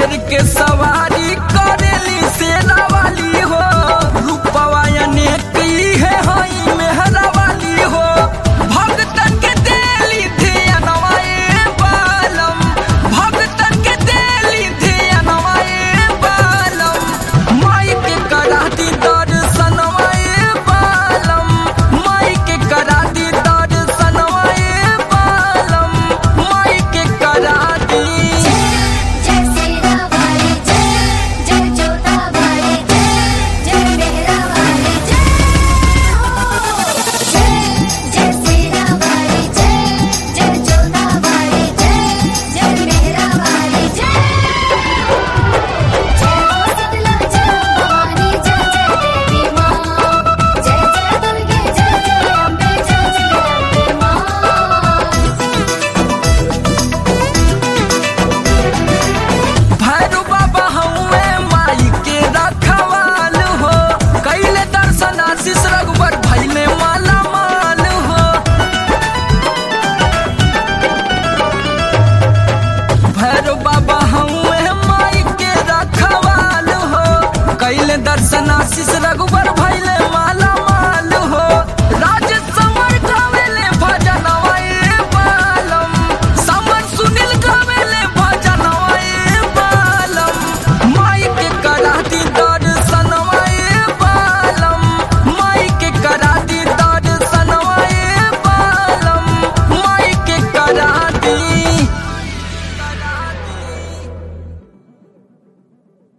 शेर के सवारी करेली सेना वाली हो रूपवा अनेक है हई मेहरा वाली हो भगतन के देली धियनवा ए बालम भगतन के देली धियनवा ए बालम माई के करा दी दर्शनवा ए बालम माई के करा दी दर्शनवा ए बालम माई के करा दी जय सेना वाली जय जय जोता वाली जय जय मेहरा वाली जय हो जय जय सेना वाली जय जय जोता वाली जय जय मेहरा वाली जय जय हो शीतला जय भवानी जय जय देवी माँ जय जय दुर्गे जय जय अम्बे जय जय अम्बे माँ भैरू बाबा हउए माई के रखवाल हो कैले दर्शन आशीष रघुवर भैले माला माल हो भैरू बाबा हउए माई के रखवाल हो कैले दर्शन आशीष रघुवर भैले